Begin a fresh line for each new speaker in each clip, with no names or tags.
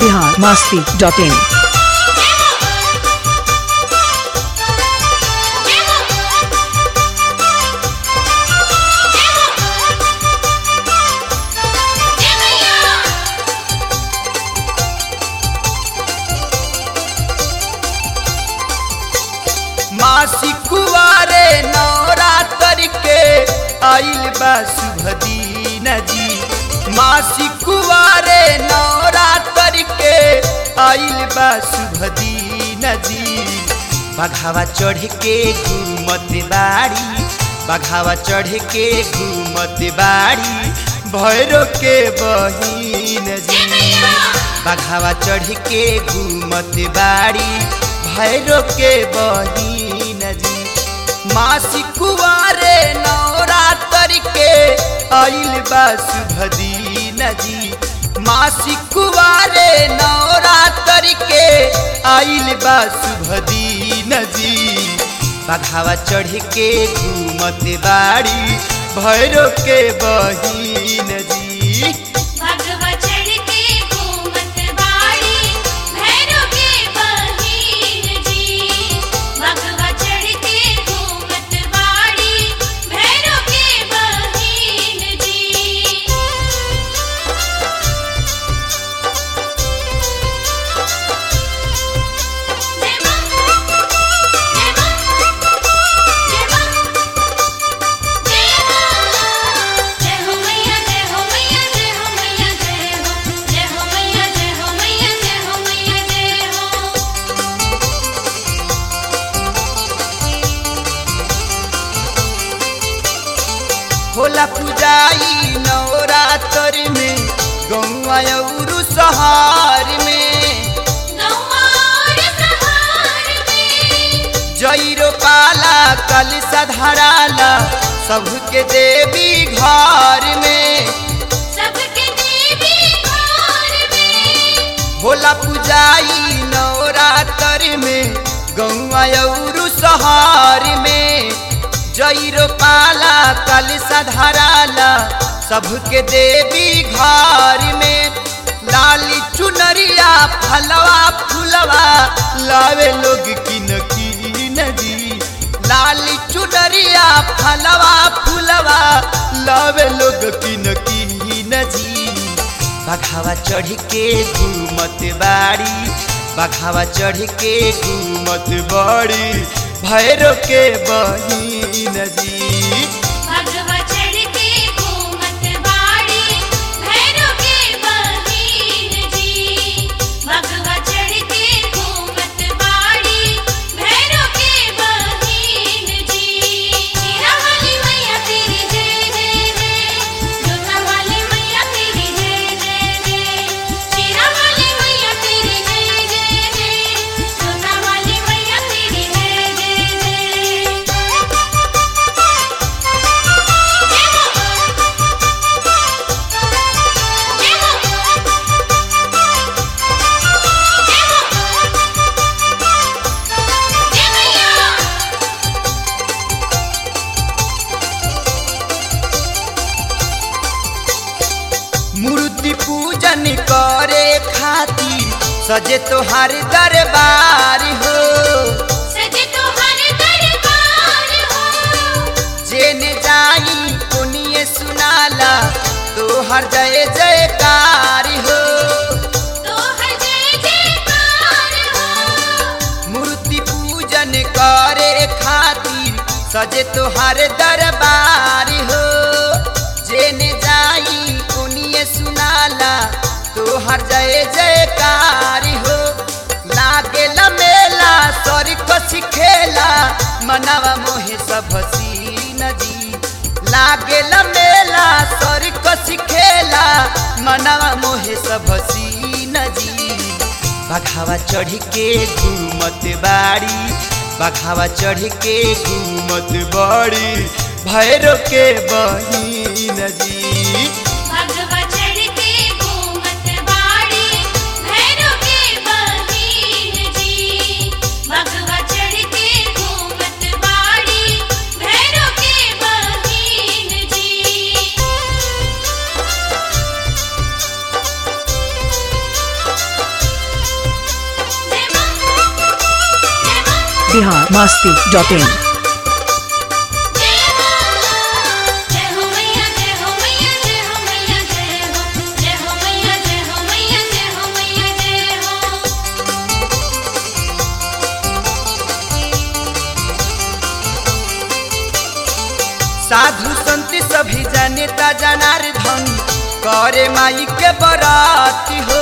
Bihar Masti dot in
मासी कुवारे नवरात्र के आइल बा शुभ दिन जी मासी कुवारे नवरात्र के आइल बा शुभ दिन जी बघावा चढ़ के घूमत बाड़ी बघावा चढ़ के घूमत बाड़ी भैरो के बहिन जी बघावा चढ़ के घूमत बाड़ी भैरो के बहिन जी मासी कुवारे नवरात्र के आइल बा शुभ दिन जी मासी कुवारे नवरात्र के आइल बा शुभ दिन जी बघावा चढ़ के घूमत बाड़ी भैरो के बहिन जी
भगवा चढ़ के घूमत बाड़ी भैरो के बहिन जी भगवा चढ़ के घूमत बाड़ी भैरो के बहिन जी जय मां जय मां जय मां जय मां जय हो मैया जय हो मैया जय हो मैया जय हो जय हो मैया जय हो मैया जय हो मैया जय हो
होला पूजाई नवरात्र में गौआ और सहार में
गौआर सहार में
जैरो पाला कल सधराला सबके देवी घर में
सबके देवी घर में
होला पूजाई नवरात्र में गौआ और सहार में जैरो पाला कल सधराला सबके देवी घर में लाली चुनरिया फलवा फुलवा लावे लोग किन किन जी लाली चुनरिया फलवा फुलवा लावे लोग किन किन जी बघावा चढ़ के घूमत बाड़ी बघावा चढ़ के घूमत बाड़ी भैरो के बहिन जी
भगवा चढ़ के घूमत बाड़ी भैरो के बहिन जी भगवा चढ़ के घूमत बाड़ी भैरो के बहिन जी हीरा वाली मैया तेरी जय जय जय जोधा वाली मैया तेरी जय जय जय हीरा वाली मैया तेरी जय जय जय जोधा वाली मैया तेरी जय जय जय
मूर्ति पूजन करे खातिर सजे तोहार दरबार हो जेने जाई कोनिए सुनाला तोहर जय जयकार हो मूर्ति पूजन करे खातिर सजे तोहार दरबार हो जेने जाई कोनिए सुनाला तोहर जय जयकार हो लागे मेला सर को सिखेला मनवा मोहे सब सीन जी लागे मेला सर को सिखेला मनवा मोहे सब सीन जी बघावा चढ़ के घूमत बाड़ी बघावा चढ़ के घूमत बाड़ी भैरो के बहिन जी
भगवा चढ़ के घूमत बाड़ी भैरो के बहिन जी
बिहार मस्ती डॉट इन
जय हो मैया जय हो मैया जय हो मैया जय हो जय हो मैया जय हो मैया जय हो मैया जय हो
साधु संत सभी जनेता जनार्दन करे माई के बराती हो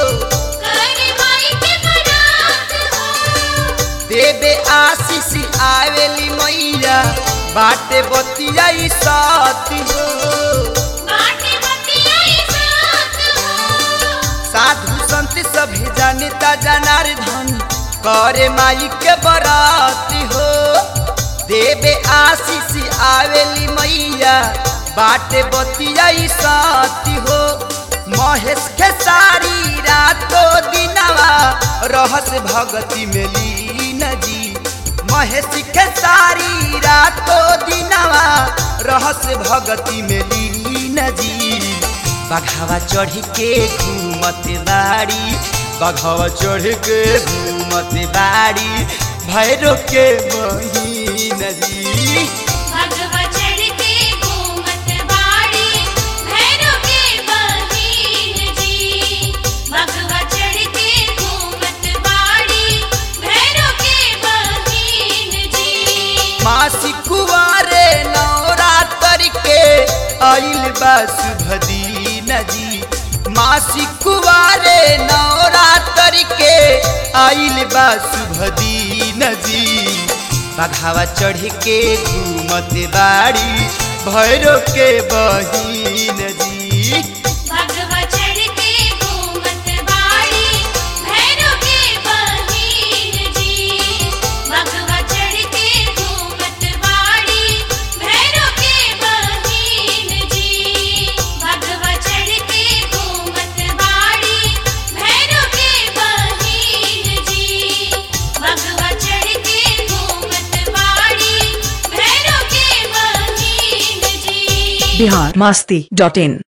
करे माई के बरात हो
देवे आशीष आवेली मैया बाटे बतिया साथी हो
बाटे बतियाई साथ हो
साधु संत सभी जनेता जनार्दन करे माई के बराती हो देवे आशीष आवेली मैया बाटे बतिया साथी हो महेश के सारी रातो दिनवा रहस भगति में लीन जी महेश के सारी रातो दिनवा रहस भगति में लीन जी बघावा चढ़ के घूमत बाड़ी बघावा चढ़ के घूमत बाड़ी भैरो के बहिन जी
भगवा चढ़ के घूमत बाड़ी भैरो के बहिन जी भगवा चढ़ के घूमत बाड़ी भैरो के बहिन जी
मासी कुवारे नवरात्र के आइल बा शुभ दिन जी मासी कुवारे नवरात्र के आइल बा शुभ दिन जी बघावा चढ़ के घूमत बाड़ी भैरो के बहिन जी
भगवा चढ़ के घूमत बाड़ी भैरो के बहिन जी भगवा चढ़ के घूमत बाड़ी भैरो के बहिन जी भगवा चढ़ के घूमत बाड़ी भैरो के बहिन जी भगवा चढ़ के घूमत बाड़ी भैरो के बहिन जी
बिहार मस्ती डॉट इन